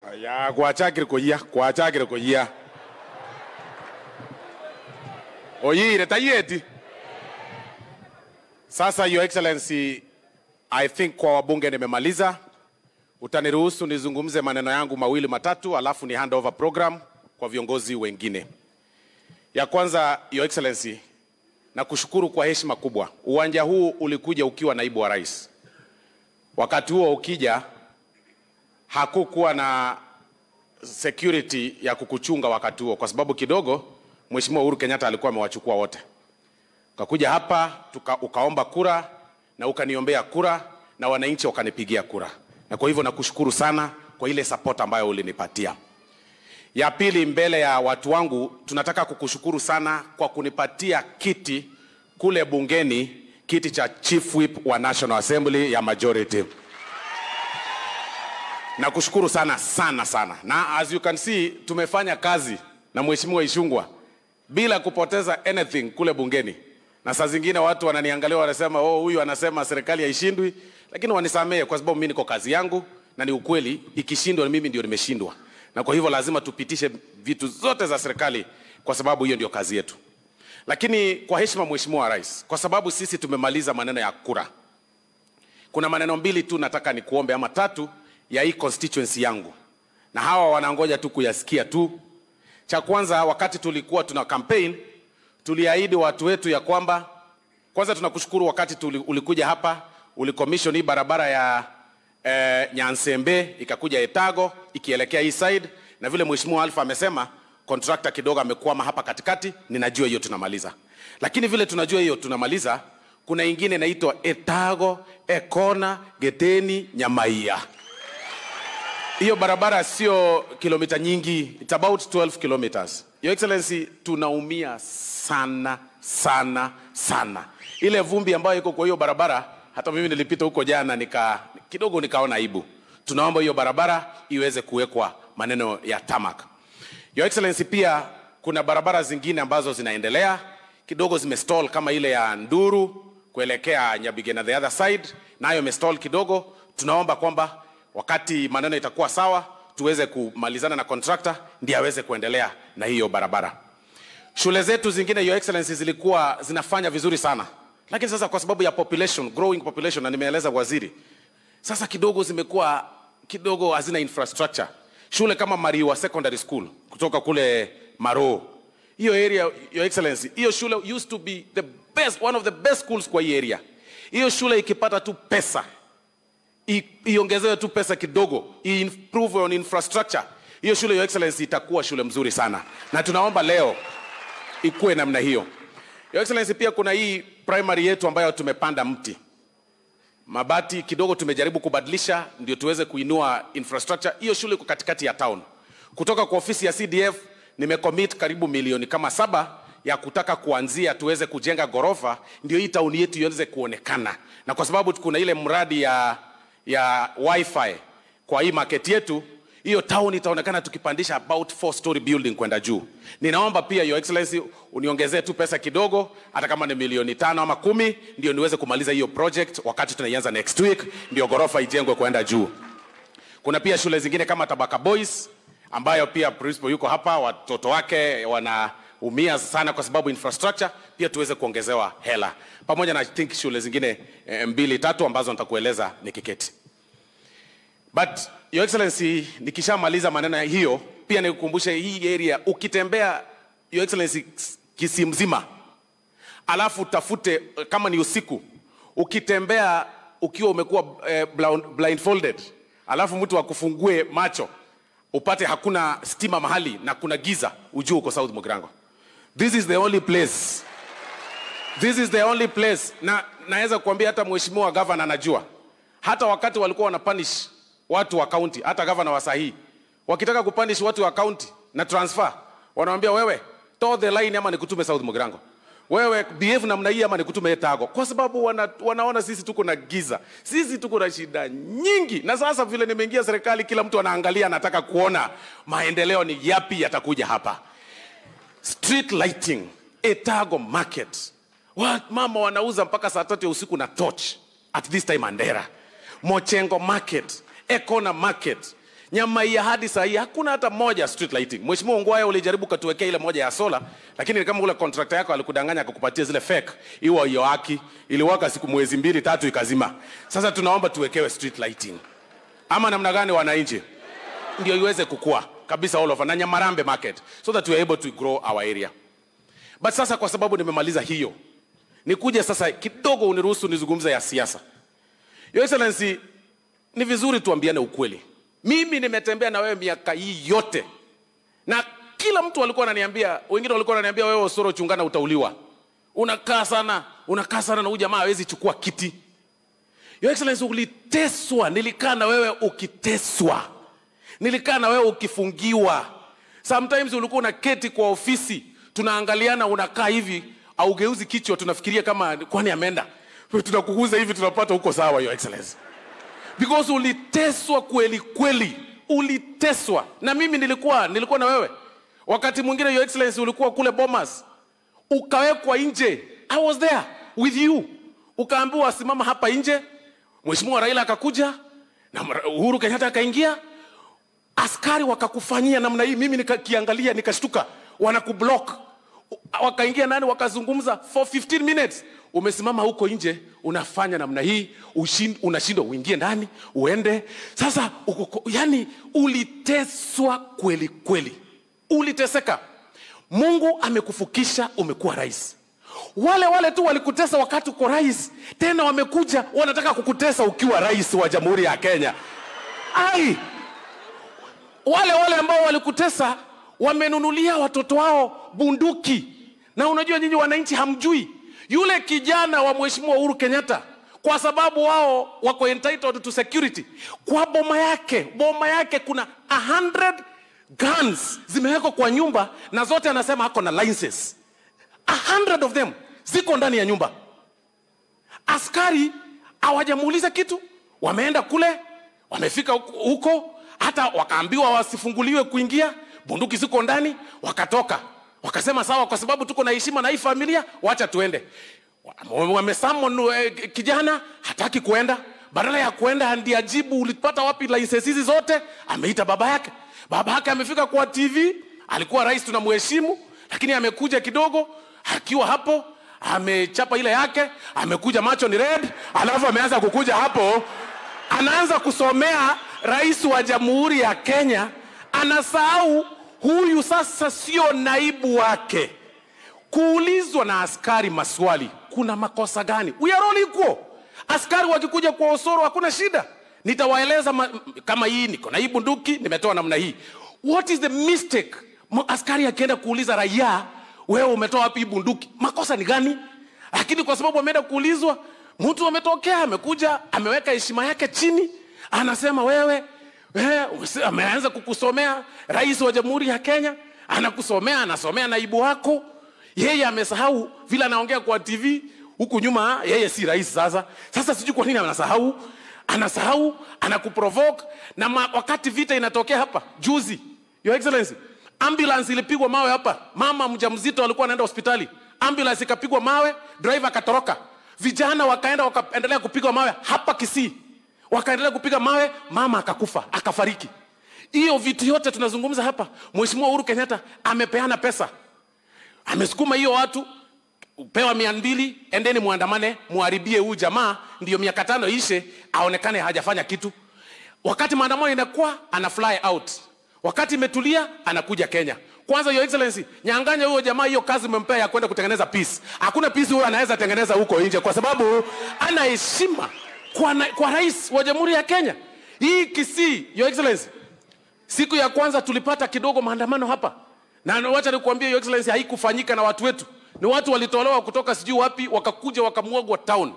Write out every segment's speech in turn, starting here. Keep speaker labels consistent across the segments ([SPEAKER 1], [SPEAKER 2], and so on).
[SPEAKER 1] ya gwachakire koyia gwachakire koyia oyire tayeti sasa your excellency i think kwa wabunge nimemaliza utaniruhusu nizungumze maneno yangu mawili matatu alafu ni hand over program kwa viongozi wengine ya kwanza your excellency na kushukuru kwa heshima kubwa uwanja huu ulikuja ukiwa naibu wa rais wakati huo ukija hakukuwa na security ya kukuchunga wakati huo, kwa sababu kidogo Mheshimiwa Uhuru Kenyatta alikuwa amewachukua wote. Ukakuja hapa tuka, ukaomba kura na ukaniombea kura na wananchi wakanipigia kura, na kwa hivyo nakushukuru sana kwa ile support ambayo ulinipatia. Ya pili, mbele ya watu wangu, tunataka kukushukuru sana kwa kunipatia kiti kule bungeni, kiti cha chief whip wa National Assembly ya majority nakushukuru sana sana sana na as you can see tumefanya kazi na mheshimiwa ishungwa bila kupoteza anything kule bungeni na saa zingine watu wananiangalia wanasema oh huyu anasema serikali haishindwi lakini wanisamehe kwa sababu mimi niko kazi yangu na ni ukweli ikishindwa mimi ndio nimeshindwa na kwa hivyo lazima tupitishe vitu zote za serikali kwa sababu hiyo ndio kazi yetu lakini kwa heshima mheshimiwa rais kwa sababu sisi tumemaliza maneno ya kura kuna maneno mbili tu nataka nikuombe ama tatu ya hii constituency yangu na hawa wanangoja tu kuyasikia tu cha kwanza wakati tulikuwa tuna campaign tuliahidi watu wetu ya kwamba kwanza tunakushukuru wakati tuli, ulikuja hapa ulicommission hii barabara ya eh, nyansembe ikakuja etago ikielekea hii side na vile mheshimiwa alfa amesema contractor kidogo amekwama hapa katikati ninajua hiyo tunamaliza lakini vile tunajua hiyo tunamaliza kuna ingine inaitwa etago ekona geteni nyamaia hiyo barabara sio kilomita nyingi it's about 12 kilometers your excellency tunaumia sana sana sana ile vumbi ambayo iko kwa hiyo barabara hata mimi nilipita huko jana nika kidogo nikaona aibu tunaomba hiyo barabara iweze kuwekwa maneno ya tamak your excellency pia kuna barabara zingine ambazo zinaendelea kidogo zimestall kama ile ya nduru kuelekea nyabigena the other side nayo imestall kidogo tunaomba kwamba wakati maneno itakuwa sawa tuweze kumalizana na contractor ndiye aweze kuendelea na hiyo barabara shule zetu zingine your excellency zilikuwa zinafanya vizuri sana lakini sasa kwa sababu ya population growing population na nimeeleza waziri sasa kidogo zimekuwa kidogo hazina infrastructure shule kama mariwa secondary school kutoka kule maro hiyo area your excellency hiyo shule used to be the best one of the best schools kwa hii area hiyo shule ikipata tu pesa i- iongezewe tu pesa kidogo improve on infrastructure hiyo shule your excellency itakuwa shule mzuri sana na tunaomba leo ikuwe namna hiyo your excellency pia kuna hii primary yetu ambayo tumepanda mti mabati kidogo tumejaribu kubadilisha ndio tuweze kuinua infrastructure hiyo shule iko katikati ya town kutoka kwa ofisi ya cdf nimecommit karibu milioni kama saba ya kutaka kuanzia tuweze kujenga ghorofa ndio hii tauni yetu iweze kuonekana na kwa sababu kuna ile mradi ya ya wifi kwa hii market yetu hiyo town itaonekana tukipandisha about four story building kwenda juu ninaomba pia your excellency uniongezee tu pesa kidogo hata kama ni milioni tano ama kumi ndio niweze kumaliza hiyo project wakati tunaianza next week ndio ghorofa ijengwe kwenda juu kuna pia shule zingine kama tabaka boys ambayo pia principal yuko hapa watoto wake wanaumia sana kwa sababu infrastructure pia tuweze kuongezewa hela pamoja na I think shule zingine eh, mbili tatu ambazo nitakueleza nikiketi but your excellency nikishamaliza maneno ya hiyo pia nikukumbushe hii area ukitembea your excellency kisi mzima alafu tafute eh, kama ni usiku ukitembea ukiwa umekuwa eh, blind- blindfolded alafu mtu akufungue macho upate hakuna stima mahali na kuna giza ujue uko south mogrango this is the only place this is the only place na naweza kuambia hata mheshimiwa gavana anajua hata wakati walikuwa wanapanish watu wa county hata gavana wa sahii wakitaka kupanish watu wa county na transfer wanawambia wewe toe the line ama nikutume south mogrango wewe behave namna hii ama nikutume etago kwa sababu wana, wanaona sisi tuko na giza sisi tuko na shida nyingi na sasa vile nimeingia serikali kila mtu anaangalia anataka kuona maendeleo ni yapi yatakuja hapa street lighting etago market Wa- mama wanauza mpaka saa tatu ya usiku na torch at this time andera mochengo market ekona market Nyamaiya hadi saa hii hakuna hata moja street lighting. Mheshimiwa Ongwae ulijaribu katuwekea ile moja ya sola, lakini ni kama ule contractor yako alikudanganya akakupatia zile fake. Iwa hiyo haki iliwaka siku mwezi mbili tatu ikazima. Sasa tunaomba tuwekewe street lighting. Ama namna gani wananchi? Ndio iweze kukua kabisa all over na Nyamarambe market so that we are able to grow our area. But sasa kwa sababu nimemaliza hiyo, nikuje sasa kidogo uniruhusu nizungumze ya siasa. Your Excellency, ni vizuri tuambiane ukweli. Mimi nimetembea na wewe miaka hii yote, na kila mtu alikuwa ananiambia, wengine walikuwa wananiambia wewe Osoro chungana, utauliwa, unakaa sana, unakaa sana na huyu jamaa hawezi chukua kiti. Your Excellency, uliteswa, nilikaa na wewe ukiteswa, nilikaa na wewe ukifungiwa. Sometimes ulikuwa unaketi kwa ofisi, tunaangaliana, unakaa hivi, augeuzi kichwa, tunafikiria kama kwani ameenda, tunakuguza hivi, tunapata huko sawa, Your Excellency because uliteswa kweli kweli, uliteswa na mimi nilikuwa nilikuwa na wewe. Wakati mwingine your excellency ulikuwa kule Bomas, ukawekwa nje, I was there with you, ukaambiwa simama hapa nje. Mheshimiwa Raila akakuja na Uhuru Kenyatta akaingia, askari wakakufanyia namna hii. Mimi nikakiangalia nikashtuka, wanakublock. Wakaingia nani, wakazungumza for 15 minutes umesimama huko nje unafanya namna hii unashindwa uingie ndani uende sasa uko, yani uliteswa kweli kweli uliteseka mungu amekufukisha umekuwa rais wale wale tu walikutesa wakati uko rais tena wamekuja wanataka kukutesa ukiwa rais wa jamhuri ya kenya ai wale wale ambao walikutesa wamenunulia watoto wao bunduki na unajua nyinyi wananchi hamjui yule kijana wa mheshimiwa Uhuru Kenyatta kwa sababu wao wako entitled to security, kwa boma yake boma yake kuna 100 guns zimewekwa kwa nyumba na zote anasema ako na licenses. 100 of them ziko ndani ya nyumba. Askari hawajamuuliza kitu, wameenda kule, wamefika huko, hata wakaambiwa wasifunguliwe kuingia, bunduki ziko ndani, wakatoka wakasema sawa, kwa sababu tuko na heshima na hii familia, wacha tuende. Wamesamon eh, kijana hataki kuenda, badala ya kuenda ndiye ajibu ulipata wapi license hizi zote. Ameita baba yake, baba yake amefika kwa TV, alikuwa rais tunamheshimu, lakini amekuja kidogo akiwa hapo amechapa ile yake, amekuja macho ni red, alafu ameanza kukuja hapo, anaanza kusomea rais wa jamhuri ya Kenya, anasahau huyu sasa sio naibu wake. Kuulizwa na askari maswali, kuna makosa gani? We are all equal. Askari wakikuja kwa Osoro hakuna shida, nitawaeleza ma, kama hii niko na hii bunduki nimetoa namna hii. What is the mistake? Askari akienda kuuliza raia, wewe umetoa wapi hii bunduki, makosa ni gani? Lakini kwa sababu ameenda kuulizwa, mtu ametokea amekuja ameweka heshima yake chini, anasema wewe Eh, ameanza kukusomea rais wa jamhuri ya Kenya, anakusomea anasomea naibu wako. Yeye amesahau vile anaongea kwa TV huku nyuma, yeye si rais sasa. Sasa sijui kwa nini anasahau, anasahau, anakuprovoke na ma, wakati vita inatokea hapa juzi, your excellency, ambulance ilipigwa mawe hapa, mama mjamzito alikuwa anaenda hospitali, ambulance ikapigwa mawe, driver akatoroka, vijana wakaenda wakaendelea kupigwa mawe hapa Kisii wakaendelea kupiga mawe, mama akakufa akafariki. Hiyo vitu yote tunazungumza hapa, Mheshimiwa Uhuru Kenyatta amepeana pesa, amesukuma hiyo watu pewa mia mbili, endeni muandamane, muharibie huyu jamaa, ndiyo miaka tano ishe, aonekane hajafanya kitu. Wakati maandamano inakuwa ana fly out, wakati imetulia anakuja Kenya. Kwanza your excellency, nyang'anya huyo jamaa hiyo kazi umempea ya kwenda kutengeneza peace. Hakuna peace huyo anaweza tengeneza huko nje, kwa sababu ana heshima kwa, na, kwa rais wa jamhuri ya Kenya. Hii Kisii, your excellency, siku ya kwanza tulipata kidogo maandamano hapa, na wacha nikuambie your excellency, haikufanyika na watu wetu, ni watu walitolewa kutoka sijui wapi, wakakuja wakamwagwa town.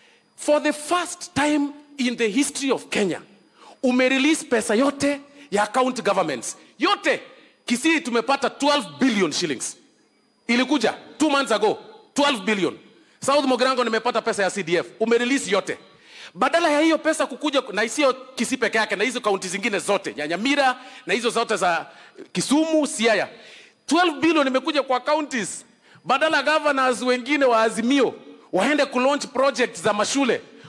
[SPEAKER 1] For the first time in the history of Kenya umerelease pesa yote ya county governments yote. Kisii tumepata 12 billion shillings, ilikuja two months ago 12 billion. South Mogrango nimepata pesa ya CDF, umerelease yote badala ya hiyo pesa kukuja na sio Kisii peke yake, na hizo kaunti zingine zote Nyanyamira na hizo zote za Kisumu, Siaya, 12 billion imekuja kwa counties, badala governors wengine wa Azimio waende kulaunch project za mashule,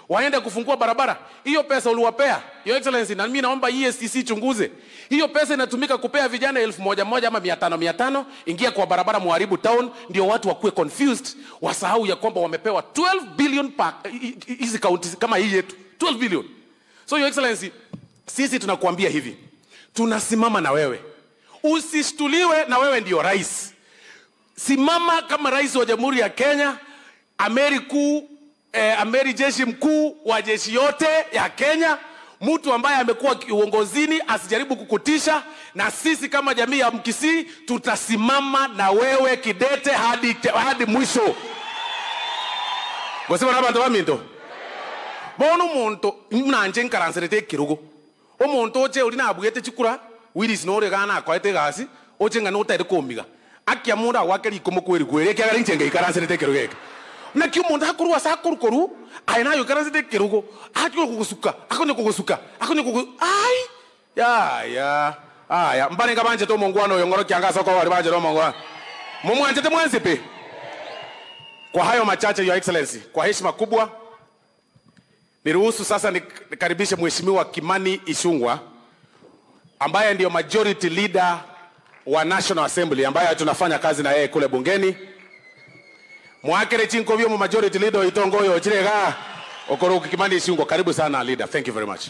[SPEAKER 1] waende kufungua barabara. Hiyo pesa uliwapea Your Excellency, na mimi naomba EACC chunguze hiyo pesa inatumika kupea vijana elfu moja moja ama mia tano mia tano ingia kwa barabara muharibu town, ndio watu wakuwe confused, wasahau ya kwamba wamepewa 12 billion pa hizi kaunti kama hii yetu 12 billion. So Your Excellency, sisi tunakuambia hivi, tunasimama na wewe, usishtuliwe na wewe ndio rais. Simama kama rais wa Jamhuri ya Kenya, amiri kuu eh, amiri jeshi mkuu wa jeshi yote ya Kenya, mtu ambaye amekuwa uongozini asijaribu kukutisha, na sisi kama jamii ya Mkisii tutasimama na wewe kidete hadi, hadi mwisho gosima na bantu baminto bono omonto nanje nkaransirete ekirugo omonto oche ori nabwete chikura wiris nore gana akoete egasi oche ng'a notaire komiga akia mundu agwake riko mokweri kweri ekiagera inche ngaikaransirete ekirugo eke naki omonto akorwa ase akorukoru aye nayo ikaransirete ekirugo akonya kogosuka akonya kogosuka akonya kogo ai yaya aya mbarenga banchete omongwana oyo ng'oro kianga ase oko bari banchete omongwana mumwanchete mwansipi kwa hayo machache your excellency kwa heshima kubwa niruhusu sasa nik- nikaribishe mheshimiwa kimani ishungwa ambaye ndio majority leader wa national assembly ambaye tunafanya kazi na yeye kule bungeni mwakere chinkovyo mu majority leader oitongoyo chirega okoroki kimani ishungwa karibu sana leader thank you very much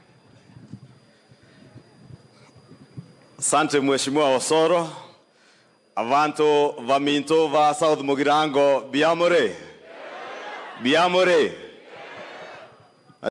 [SPEAKER 2] Asante Mheshimiwa Osoro. Avanto vaminto va South Mugirango biamore. Biamore.